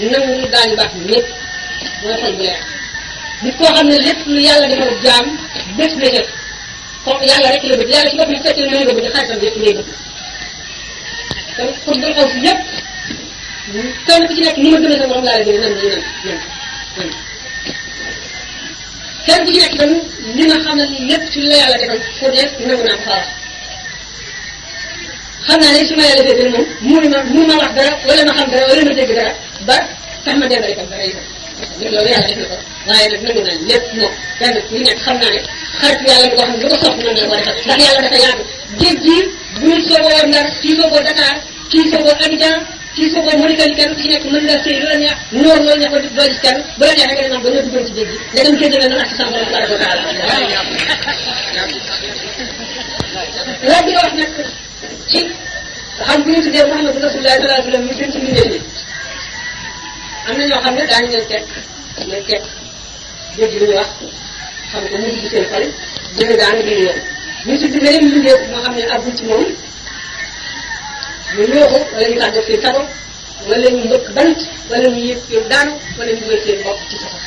nangu daañu baax ñëpp mooy xol bu leer nit koo xam ne lépp lu yàlla defal jaam bés la jëf comme yàlla rek la bëgg yàlla ci boppam fekkee ne nga bëgg xaritam yëpp ngay bëgg kon xol bu xaw si yëpp kenn ku ci nekk ni ma gën a sa morom laa la gën a nan nan nan nan kenn ku ci nekk itam li nga xam ne lépp ci la yàlla defal fu nekk nangu naa ko faa wax xam naa ne su ma yàlla defee moom mënu ma mënu ma wax dara wala ma xam dara wala ma dégg dara ba tax ma dégg itam dara itam loolu yàlla def na ko waaye nag nangu naa lépp moom kenn ku nekk xam naa ne xaritu yàlla bi ko xam ne lu ko sopp nan la ko defal ndax yàlla dafa yaatu géej gi bu ñu sooboo Ndar kii sooboo Dakar kii sooboo Abidjan kii sooboo Mauritanie kenn ku ci nekk mën nga sëy lu la neex noor loolu neex ba doo gis kenn bu la neexee nga ne ba nga duggoon ci géej gi ndegam géej gi la noonu ak sa borom tabaraka wa taala laaj bi nga wax nag ci xam bu ñu tuddee Muhammadu Rasulullah sallallahu alayhi wa sallam mu gën ci mbindeef yi am na ñoo xam ne daañu leen teg leen teg dégg lu ñu wax xam ko mu dugg seen xol dina daanu di yoon ñu tudd beneen mbindeef moo xam ne àggul ci moom ñu ñooxu wala ñu tàggat seen sago wala ñu mbëkk bant wala ñu yëg seen daanu wala ñu dugal seen bopp ci sago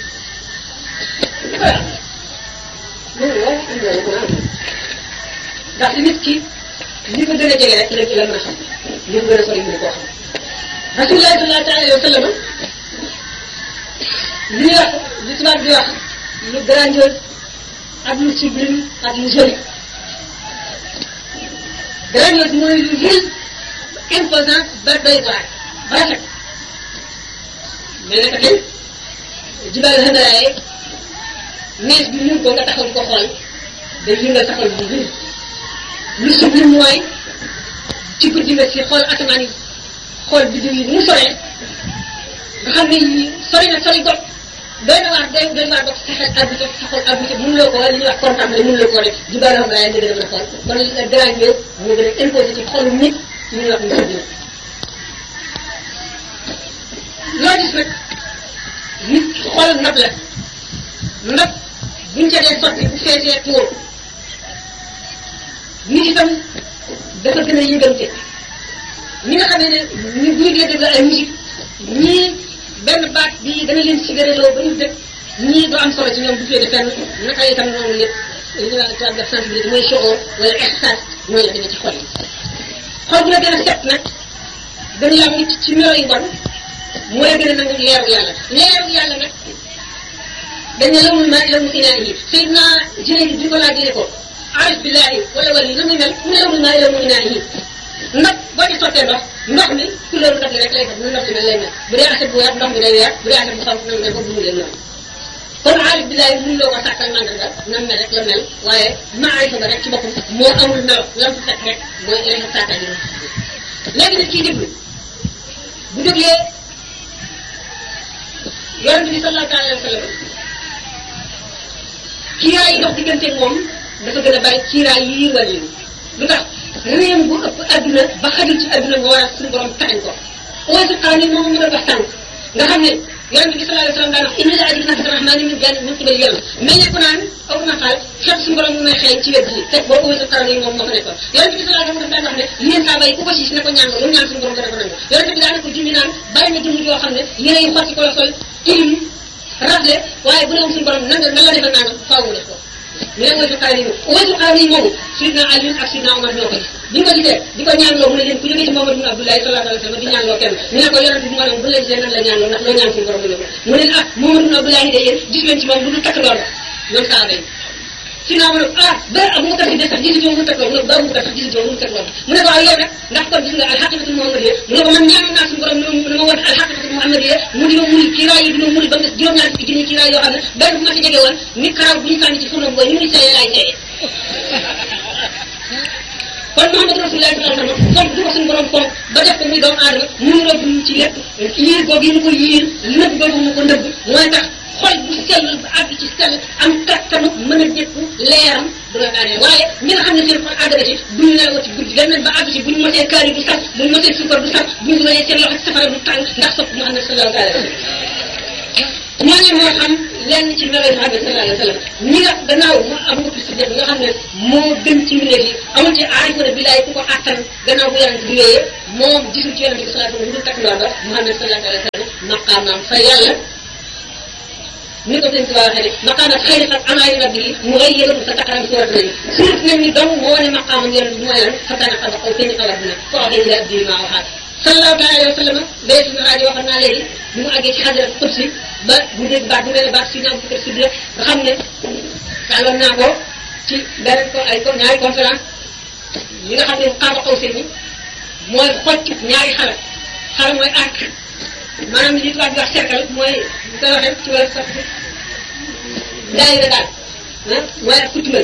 loolu loolu am na ko am ndax nit ki li ko gën a jege rek la la mën a xam li ko gën a sori mën koo xam rasulullah sallallahu alayhi wa sallam li ñuy wax li tubaab di wax lu grandiose ak lu sublime ak lu joli grandiose mooy lu rëy imposant ba doy waar ba rafet mais naka tey jibal xandaraaye nees bi mun ko nga taxaw di ko xool day yëngal sa xol bu rëy lu sublime mooy ci guddi nga si xool asamaan yi xool biddiw yi mu soree nga xam ne sori na sori got doy na waar doy doy waar got sa xel àggu ca sa xol àggu ca mënuloo ko li ñuy wax contemplé mënuloo ko def jibal xandaraaye nga gën a mën a xool kon li nga grandiose moo gën a imposé ci xolu nit ñu ñuy wax lu sublime loo gis nag nit xol ndab la ndab buñ ca dee sotti bu feesee tuur nit itam dafa gën a yëgante ñi nga xam ne ñu bu ñu dee déglu ay musique ñii benn baat bi dana leen sigareloo ba ñu dëkk ñii du am solo ci ñoom bu féete fenn naka itam noonu lépp li ñuy wax tubaab def sensibilité mooy shoor wala ihsaas mooy la demee ci xol yi xol bu la gën a set nag gën la mucc ci melo yu bon mooy gën a nangu leeru yàlla leeru yàlla nag dañ ne la muy maa la mu inaa yi Seydina Jibril bi ko laajee ko arif billahi wala wali la muy mel mu ne la muy maa la mu inaa yi ndox boo ci sottee ndox ndox mi couleur ndox mi rek lay def nu ndox mi mel lay mel bu dee aset bu weex ndox mi day weex bu dee aset bu xonq nam ne ko bu mu leen noonu kon arif billahi mun loo ko sàkkal mandarga nam mel rek la mel waaye maarifa ba rek ci boppam moo amul melo lam fa fekk rek mooy lay sàkkal yi léegi nit kii déglu bu déglee yonent bi sallallahu alayhi wa sallam kiiraay yi dox digganteeg moom dafa gën a bari kiiraay yi yiir wàll yi lu tax réew bu ëpp adduna ba xajul ci adduna nga war a suñu borom taxañ ko oosu xaani moom mu doon wax tànk nga xam ne yonent bi sallallahu alayhi wa sallam daan wax inna la ajri nafsi rahmani min jann min qibal yàlla mais ne ko naan aw na xaal xet suñu borom mu may xeeñ ci wet gi fekk boo oosu xaani moom moo fa nekkoon yonent bi sallallahu alayhi wa sallam daan wax ne yéen saa bay ku ko siis ne ko ñaan lu ñaan suñu borom dana ko nangu yonent bi daan ko junni naan bari na jëmm yoo xam ne yére yu xotti ko la sol tilim rafle waaye bu ne woon suñu borom nanga nan la defal nangam faaw mu def ko ñu ne waytu xaar yi waytu xaar yi moomu sidna Ali ak sidna Omar ñoo ko gis bi nga gisee di ko ñaanloo mu ne leen ku jógee ci Muhammad bin Abdullahi sallallahu alayhi wa sallam di ñaanloo kenn ñu ne ko yonente bi maanaam bu la gisee nan la ñaanloo ndax loo ñaan suñu borom mu ne mu ne ah Muhammad bin Abdullahi de yéen gis leen ci moom lu dul takk loolu ñoom saaba yi sidna Omar ah ba Abu Bakar si de sax gisu mu takk loolu mu ne ba Abu Bakar sax gisu mu takk loolu mu ne ko waaw yow nag ndax kon gis nga alxaqiqatul muhammadiyya mu ne ko man ñaanoon naa suñu borom ne ma woon alxaqiqatul muhammadiyya mu di ma muri kiiraay yi di ma muri ba mu des juróom-ñaar fukki junni kiiraay yoo xam ne benn bu ma si jege woon ni karaw bu ñu sànni ci furno booy ni muy seeyee laay seeyee kon Muhammad Rasulullah sallallahu alayhi wa sallam fonk du ko suñu borom fonk ba def ko muy doomu aadama mu ngi rob ci lépp yiir googu yi mu ko yiir nëbb googu mu ko nëbb mooy tax xol bu sell ba àgg ci sell am kattanu mën a dékku leeram du la daanee waaye ñi nga xam ne seen xol àgg na ci bu ñu nelawati guddi dem nañ ba àgg ci bu ñu mosee kaari du sax bu ñu mosee suukar du sax bu ñu dugalee seen loxo ci safara du tàng ndax sopp Muhammad sallallahu alayhi wa sallam ñooñu moo xam lenn ci melo Muhammad sallallahu alayhi wa sallam ñi nga gannaaw mu Abu Bakr Siddiq nga xam ne moo gën ci mbindeef yi amul ci aarifu ne billaay ku ko attan gannaaw bu yonent bi wéyee moom gisul ci yonent bi sallallahu alayhi wa sallam lu dul takk ndoor ba Muhammad sallallahu alayhi wa sallam maqaamam fa yàlla ni ko sëñ Tuba waxee ne maqaama xëy na amaay rabbi yi mu ngay yëgal sa taqaram surat nañu surat nañ ni dong moo wane maqaamam yonent bi mooy lan fakkaana xaba aw seen xabar dina ko waxee ila abdi maa waxaat sallallahu taala alayhi wa sallam bee suñu rajo waxoon naa léegi bi mu àggee ci xadrat qudsi ba bu dégg baat bu mel ne baat si ñaam fukki sudra nga xam ne tàlloon naa ko ci benn ko ay ko ñaari conférence yi nga xam ne xaaba xaw seen ni mooy xocc ñaari xala xala mooy arc maanaam li tubaab di wax cercle mooy bu koy waxee ci wàllu sax daayira daal ah mooy ak kutumal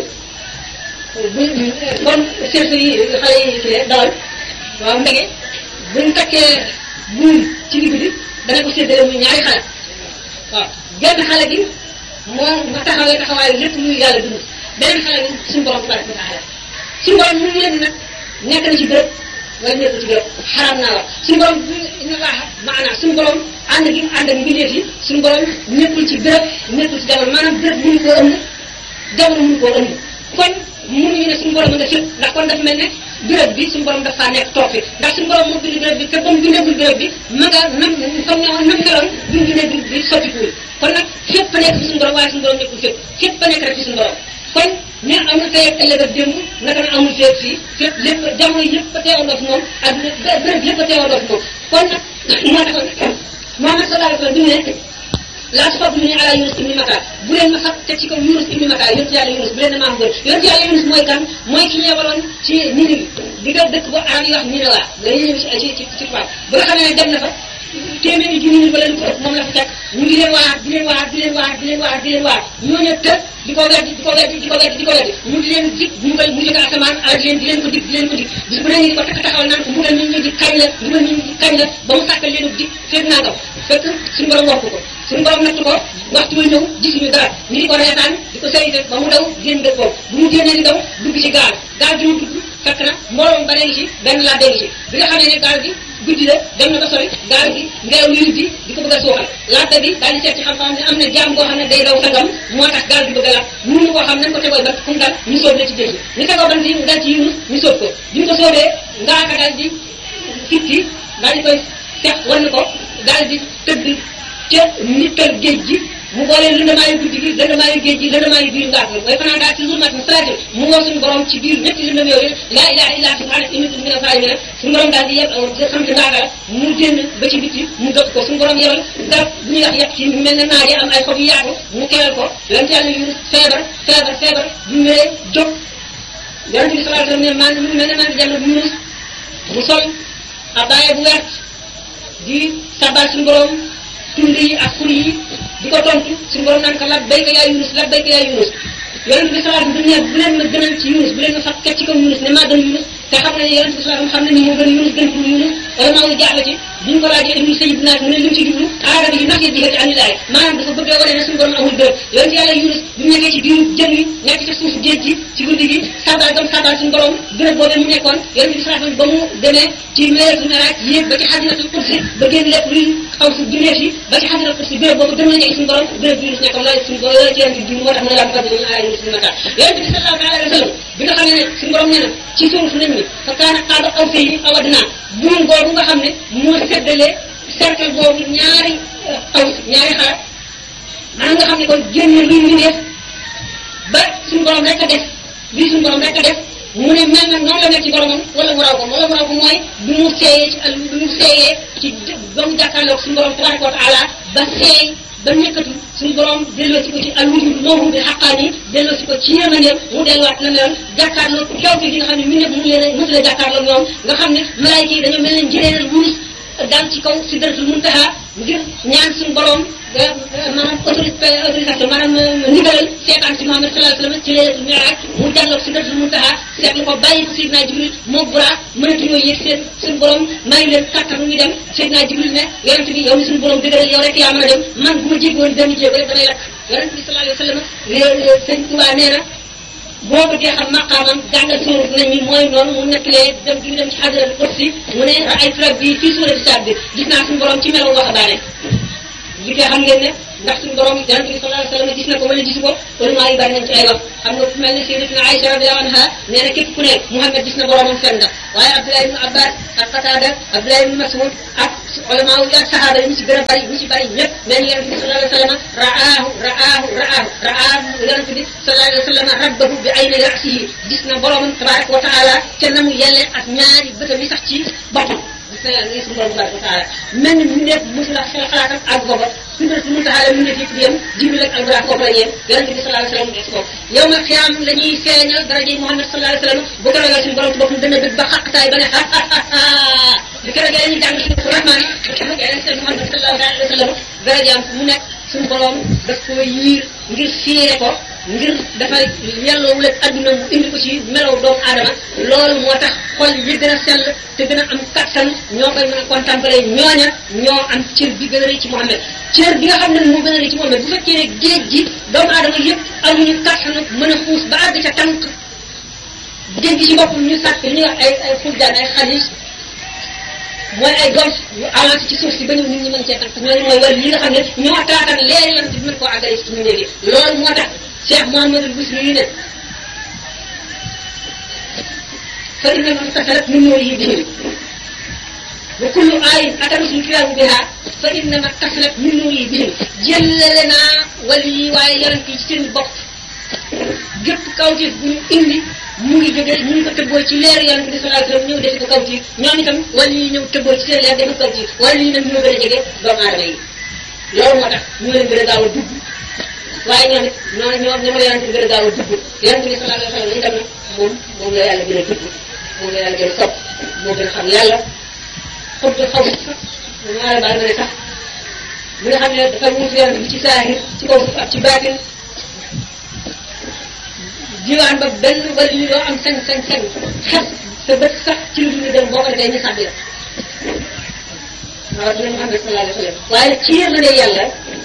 bu comme cercle yi xale yi kii dawal waaw ndege buñ takkee buum ci digg bi dana ko séddale muy ñaari xale waaw benn xale bi moo ma taxawee taxawaayu lépp luy yàlla dund beneen xale bi suñu borom tabaraka wa taala suñu borom mu leen nag nekk na ci béréb wala nekk ci béréb xaram naa wax suñu borom inna laaha maanaam suñu borom ànd gi mu ànd ak mbindeef yi suñu borom nekkul ci béréb nekkul ci jamono maanaam béréb mënu koo ëmb jamono mënu koo ëmb kon mënuñu ne suñu borom nga fépp ndax kon dafa mel ne béréb bi suñu borom dafa nekk toog fi ndax suñu borom moo bind béréb bi te ba mu bindagul béréb bi ma nga nam comme ne woon nam meloon bi mu bindee béréb bi soppikuwul kon nag fépp a nekk fi suñu borom waaye suñu borom nekkul fépp fépp a nekk rek fi suñu borom kon ne am na tey ak ëllëg ak démb naka na amul fépp fii fépp lépp jamono yëpp a teewandoo fi moom ak béréb yëpp a teewandoo fi moom kon nag moo taxoon Muhammad sallallahu alayhi wa sallam bi mu ne laa tafaddalu ala Yunus ibni Matta bu leen ma xat teg ci kaw Yunus ibni Matta yonent yàlla Yunus bu leen ne maa ko gën yonent yàlla Yunus mooy kan mooy ki ñeewaloon ci Ninive di nga dëkk ba arab yi wax Ninawa dañuy ñëw ci ci ci ci tubaab ba nga xam ne dem na fa téeméeri junni nit wala lu ko ëpp moom la fa teg ñu ngi leen waar di leen waar di leen waar di leen waar di leen waar ñooñu tëj di ko weddi di ko weddi di ko weddi di ko weddi mu di leen dig mu ngal mu jóge asamaan ak leen di leen ko dig di leen ko dig bis bu ne ñu di ko takk taxawal naan ko mbugal nit ñi di kañ la mbugal nit ñi di kañ la ba mu sàkkal leen dig fekk naa ko fekk suñu borom wax ko suñu borom natt ko waxtu ba ñëw gisuñu dara ñu di ko reetaan di ko sëyite ba mu daw génn dëkk boobu bu mu génnee di daw dugg ci gaal gaal gi mu dugg fekk na mbooloo ba ngi ci benn laa dégg ci bi nga xam ne ne gaal gi guddi la dem na ba sori gaal gi ngelaw li bi di ko bëgg a suuxal laata bi daal di seet ci xam-xam ne am na jaam boo xam ne day daw tangam moo tax gaal gi bëgg a laat mënuñu koo xam nañ ko tegoo ba fu mu dal ñu sóob la ci géej gi ñu tegoo ban bi mu dal ci Yunus ñu sóob ko bi ñu ko sóobee ngaaka daal di fitti daal di koy seq wan ko daal di tëdd ca nittal géej gi mu boolee lëndamaayu guddi gi lëndamaayu géej gi lëndamaayu biir ngaak la mooy fanaan daal ci zulmatin salaati mu woo suñu borom ci biir ñetti lëndam yooyu laa ilaha illa subhanaka inni kuntu mina zalimin suñu borom daal di yeb xam ci ngaaka la mu génn ba ci biti mu dëpp ko suñu borom yebal garab bu ñuy wax yeb ci mel ne naaj yi am ay xob yu yaatu mu keral ko yonent yàlla yu feebar feebar feebar bu ñëwee jóg yonent bi sallallahu alayhi wasallam ne maa ngi mel ne maa ngi jàmm bu Yunus mu sol abaaye bu wert di sabal suñu borom tund yi ak xur yi di ko tontu suñu borom naan ko labbayka yaa Yunus labbayka yaa Yunus yonent bi sallallahu alayhi wasallam bu leen ma gënal ci Yunus bu leen ma fab teg ci kaw Yunus ne maa gën Yunus te xam na ne yonent bi sallallahu alayhi wasallam xam na ni moo gën Yunus gën pour Yunus wala maa ngi jaaxle ci bi ñu ko laajee ibnu sayid naas mu ne li mu ci jublu aada bi nafsi bi ci anilaay maanaam dafa bëgg a wane ne suñu borom amul bërëb yonent yàlla Yunus bi mu nekkee ci biiru jën wi nekk ci suufu géej gi ci guddi gi sabal gam sabal suñu borom bërëb boobee mu nekkoon yonent bi sallallahu alayhi wasallam ba mu demee ci leeratul miraaj yéeg ba ci xadinatul qudsi ba génn lépp luy xaw si bindeef yi ba ci xadinatul qudsi bërëb boobu gën na jege suñu borom bërëb bi Yunus nekkoon loolu suñu borom loolu ci yonent bi moo tax mu ne daan fàttali ñu aaya Yunus suñu mata yonent bi sallallahu alayhi wasallam bi nga xam ne suñu borom nee na ci suuf nañ ni fa kaana qaaba qawsayni aw adnaa buum boobu nga xam ne moo seddalee cercle boobu ñaari aw ñaari xaar maanaam nga xam ne kon génne luy mbindeef ba suñu borom rek a def lii suñu borom rek a def mu ne mel na noonu la nekk ci boromam wala mu raw ko wala mu raw ko mooy bi mu seeyee ci bi mu seeyee ci ba mu jàkkaarloog suñu borom tabaraka wa taala ba seey ba nekkatu suñu borom delloo si ko ci al wujud moomu bi xaqaan yi delloo si ko ci yërmandeem mu delluwaat na meloon jàkkaarloo kawte gi nga xam ne mi nekk mu leen a mësu la jàkkaarloo ñoom nga xam ne malaayika yi dañoo mel ne njëreeral wurus daal ci kaw sidratul muntaha ngir ñaan suñu borom maanaam autorité autorisation maanaam ndigalal seetaan si Muhammad sallallahu alayhi wasallam ci leelatul mi'raj mu jàlloog sidratul muntaha seetlu ko bàyyi ko Seydina Jibril moo buraak mënatuñoo yëg seen suñu borom may leen kàttan ñu dem Seydina Jibril ne yonente bi yow mi suñu borom dëgëral yow rek yaa mën a dem man bu ma jéggoon benn jéego rek damay lakk yonente bi sallallahu alayhi wasallam sëñ Tuubaa nee na boo bëggee xam maqaamam jàngal suurat nañ ñi mooy noonu mu nekkalee dem gi dem ci xadrat kursi mu ne ay rabbi fii suurati Saad bi gis naa suñu borom ci melaw waxambaane bu fekkee xam ngeen ne ndax suñu borom yonente bi sallallahu alayhi wa sallam gis na ko wala gisu ko ulama yi bari nañ ci ay wax xam nga ku mel ne sayyidatuna Aïcha radiyallahu anha nee na képp ku ne Muhammad gis na boromam fen nga waaye Abdullah ibn Abbas ak Qatada Abdullah ibn Mas'ud ak ulama yi ak sahaaba yi ñu ci gën a bari ñu ci bari ñëpp nee na yonente bi sallallahu alayhi wa sallam ra'aahu ra'aahu ra'aahu ra'aahu yonente bi sallallahu alayhi wa sallam rabbahu bi ayni ra'sihi gis na boromam tabaraka wa taala ca na mu yelle ak ñaari bëtam yi sax ci boppam gis na yàlla suñu borom tabaraka wa taala mel ni mu nekk mosu la xel xalaatam ak booba sundal su muntaxaale mu nekk yëpp di yem jibril ak alburax foofu la yem yonente bi sallallahu alayhi wa sallam des foofu yow ma xiyaam la ñuy feeñal daraje Muhammad sallallahu alayhi wa sallam bu ko ragal suñu borom ci boppam dana bëgg ba xaqtaay ba ne bi ko ragal ñu jàng suñu rahmaan bu ko ragal seen Muhammad sallallahu alayhi wa sallam darajaam mu nekk suñu borom daf ko yiir ngir fiire ko ngir dafay yelloowul ak adduna mu indi ko ci melaw doomu aadama loolu moo tax xol yi gën a sell te gën a am kattan ñoo koy mën a contempler ñooña ñoo am cër bi gën a rëy ci Muhammad cër bi nga xam ne moo gën a rëy ci Muhammad bu fekkee ne géej gi doomu aadama yëpp amuñu kattan mën a xuus ba àgg ca tànk géej gi ci boppam ñu sàkk li ñuy wax ay ay xurjaan ay xalis mooy ay golf yu avancé ci suuf si ba ñëw nit ñi mën cee tànk ñooñu mooy wàll yi nga xam ne ñoo taatan leer yam ci mën koo àggale ci ñu néegi loolu moo tax Cheikh Mouhamadul Busri yi ne fa inna man tasalat min nuurihi bihim wa kullu aayin atarusul kiraamu biha fa inna man tasalat min nuurihi bihim jëllale naa wàll yi waaye yonent yi ci seen bopp gépp kawtif bu ñu indi mu ngi jógee ñu ngi ko tëbboo ci leer yonent bi sallallahu alayhi wasallam ñëw defi ko kawtif ñoom itam wàll yi ñëw tëbboo ci seen leer defi ko kawtif wàll yi nag ñoo gën a jege doomu aadama yi loolu moo tax ñu leen gën a gaaw a dugg waaye ñoom it noonu ñoom ñoo la yonent bi gën a gaaw a dugg yonent bi sallallahu alayhi wasallam itam moom moom la yàlla gën a dugg moom la yàlla gën a sopp moo gën a xam yàlla xob bi xaw ñaare baal ma ne sax bi nga xam ne dafa wuutu yonent bi ci saahir ci kaw suuf ak ci baatin diwaan ba benn wala li loo am sañ sañ sañ xet sa bët sax ci lu dul dem boo ko defee ñu sàbbi la waaw dina Muhammad sallallahu alayhi wasallam waaye ci yërmande yàlla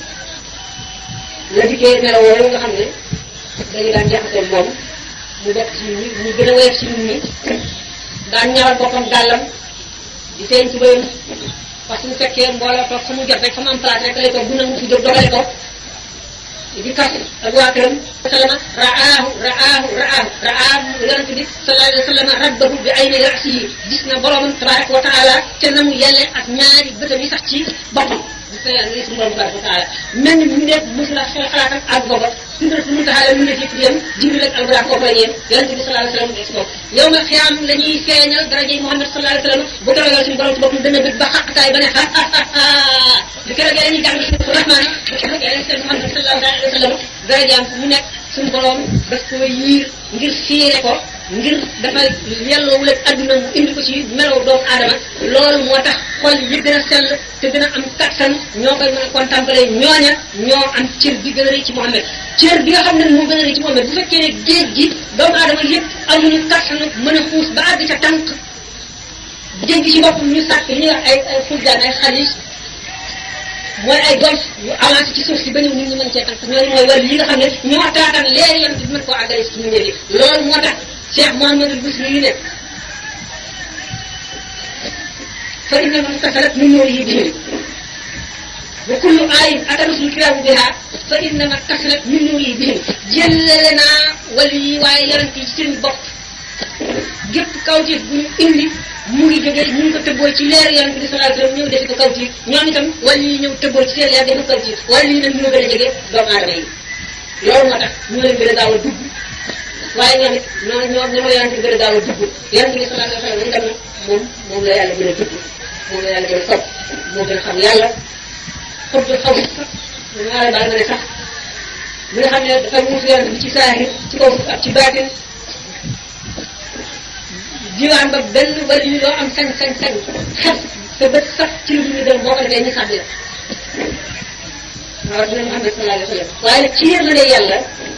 la dikkee melaw yooyu nga xam ne dañu daan jaxasoo moom mu bokk ci nit ñi mu gën a woyof ci nit ñi daan ñawal boppam dàllam di feeñ ci bëyam parce que mu fekkee mbooloo toog fa mu jot rek fa mu am place rek lay toog bu nangu fi jóg dogale ko di kas ak waa këram sallama ra'aahu ra'aahu ra'aahu ra'aahu yonent bi sallallahu alayhi wa sallam rabbahu bi ayni ra'sihi gis na boromam tabaraka wa taala te na mu yelle ak ñaari bëtam yi sax ci boppam gis na yàlla suñu borom tabaraka wa taala mel ni mu nekk mosu la xel xalaatam ak booba sundal su muntaxaale mu nekk yëpp di yem jibril ak alburax foofu la yem yonent bi sallallahu alayhi wa sallam des foofu yow ma xiyaam la ñuy feeñal daraje Muhammad sallallahu alayhi wa sallam bu ko ragal suñu borom ci boppam dana bëgg ba xaqtaay ba ne bi ko ragal ñu jàng suñu rahmaan bu ko ragal seen Muhammad sallallahu alayhi wa sallam darajaam mu nekk suñu borom daf ko yiir ngir fiire ko ngir dafay yelloowul ak adduna mu indi ko ci melaw doomu aadama loolu moo tax xol yi gën a sell te gën a am kattan ñoo koy mën a contempler ñooña ñoo am cër bi gën a rëy ci Muhammad cër bi nga xam ne moo gën a rëy ci Muhammad bu fekkee ne géej gi doomu aadama yëpp amuñu kattan mën a xuus ba àgg ca tànk géej gi ci boppam ñu sàkk li ñuy wax ay ay furjaan ay xalis mooy ay golf yu avancé ci suuf si ba ñëw nit ñi mën cee tànk ñooñu mooy wàll yi nga xam ne ñoo taatan leer yam bi mën koo àggale ci ñu néegi loolu moo tax Cheikh Mouhamadul Busri yi ne fa inna man tasalat min nuurihi bihim wa kullu aayin atarusul kiraamu biha fa inna man tasalat min nuurihi bihim jëllale naa wàll yi waaye yonent yi ci seen bopp gépp kawtif bu ñu indi mu ngi jógee ñu ngi ko tëbboo ci leer yonent bi sallallahu alayhi wasallam ñëw defi ko kawtif ñoom itam wàll yi ñëw tëbboo ci seen leer defi ko kawtif wàll yi nag ñoo gën a jege doomu aadama yi loolu moo tax ñu leen gën a gaaw a dugg waaye ñoom it ñoo ñoo ñoo la yonent bi gën a gaaw a dugg yonent bi sallallahu alayhi wasallam itam moom moom la yàlla gën a dugg moom la yàlla gën a sopp moo gën a xam yàlla xob bi xaw sax ñaare baal ma ne sax mi nga xam ne dafa wuutu yonent bi ci saahir ci kaw suuf ak ci baatin diwaan ba benn wala li loo am sañ sañ sañ xet sa bët sax ci lu dul dem boo ko defee ñu sàbbi la waaw dina Muhammad sallallahu alayhi wa sallam waaye nag ci yërmande yàlla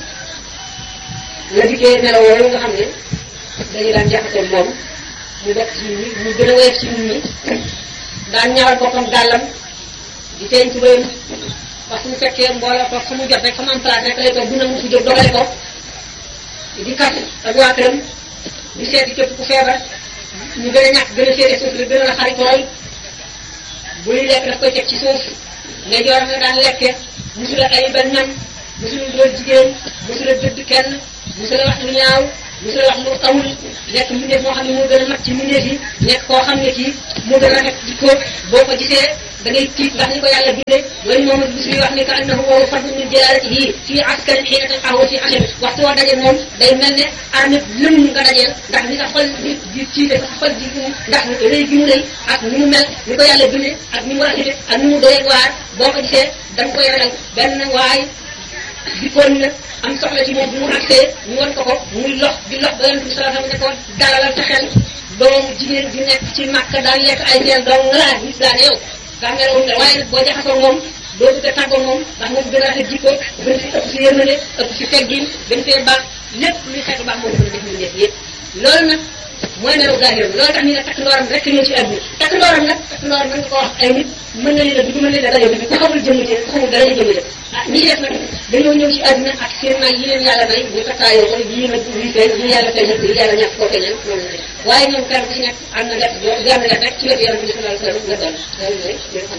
la dikkee melaw yooyu nga xam ne dañu daan jaxasoo moom mu bokk ci nit ñi mu gën a woyof ci nit ñi daan ñawal boppam dàllam di feeñ ci bëyam parce que mu fekkee mbooloo toog fa mu jot rek fa mu am place rek lay toog bu nangu fi jóg dogale ko di kas ak waa këram di seeti képp ku feebar ñu gën a ñàkk gën a féete suuf la gën a la xaritool buy lekk daf koy teg ci suuf nga joor nga daan lekke musula ayibal ñam musula dool jigéen musula dëdd kenn musula wax lu ñaaw musula wax lu amul nekk mbindeef moo xam ne moo gën a mag ci mbindeef yi nekk koo xam ne kii moo gën a rafet jikko boo ko gisee da ngay tiit ndax ni ko yàlla bindee loolu moom bis bi wax ni ka annahu wa fadlu min jalaalatihi fii askarin xiina talqaahu fi asami waxtu woo dajee moom day mel ne armée lëm nga dajeel ndax ni sa xol di di tiite sa xol di ndax rëy gi mu rëy ak ni mu mel ni ko yàlla bindee ak ni mu rafete ak ni mu doyee waar boo ko gisee da nga koy ragal benn waay di kon na am soxla ci moom bu mu agsee ñu wan ko ko muy lox di lox ba yonent bi sallallahu alayhi wa sallam ne ko dalalal sa xel doomu jigéen di nekk ci màkk daan lekk ay seel dong nga laa gis daane yow daa meloon ne waaye nag boo jaxasoo moom doo bëgg a tàggoo moom ndax moom gën a rafet jikko gën fi ëpp si yërmande ëpp si teggin gën fee baax lépp luy xeetu baax moom gën a def ñu nekk yëpp loolu nag mooy melu zahir loolu tax ñu ne takk ndooram rek ñëw ci àdduna takk ndooram nag takk ndooram mën nga ko wax ay nit mën na leen a dugg mën leen a dajoo dugg ku xamul jëmm ci ku xamul dara jëmm ci ah ñi def nag dañoo ñëw ci àdduna ak seen may yi leen yàlla may ñu takkaayoo ko yii nag lii feeñ yii yàlla feeñal ko yii yàlla ñàkk koo feeñal noonu la def waaye ñoom kenn ku ci nekk am na def benn def rek ci wetu yonent bi sallallahu alayhi wa sallam nga doon loolu mooy li nga xam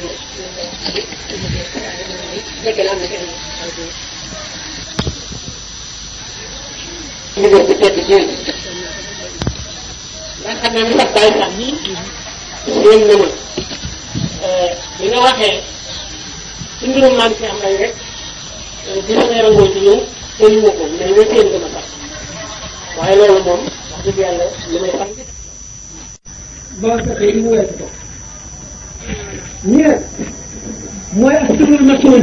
ne fekk na am na kenn ñu def ci tedd ji ndax xam naa ni sax bàyyi sax nii yéen na ma bi nga waxee ci mbirum maam si am rek dina may rangoo ci ñëw te ñu ko mais nga téen nga ma sax waaye loolu moom wax dëgg yàlla li may xam boo fekkee mu weesu ko ñi nag mooy ak turul masul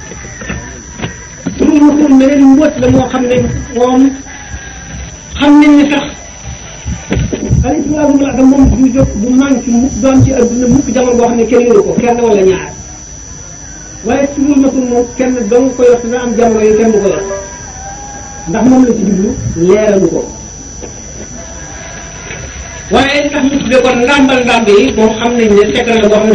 turul masul meneen mbóot la moo xam ne moom xam nañ ni sax al islaamu la da moom du jóg du manqué mukk doon ci adduna mukk jamono boo xam ne kenn yoru ko kenn wala ñaar waaye turul masul moom kenn dong ko yor dina am jamono yi kenn du ko yor ndax moom la ci jublu leeralu ko waaye li tax ñu tuddee kon ndàmbal ndàmb yi moom xam nañ ne secret la boo xam ne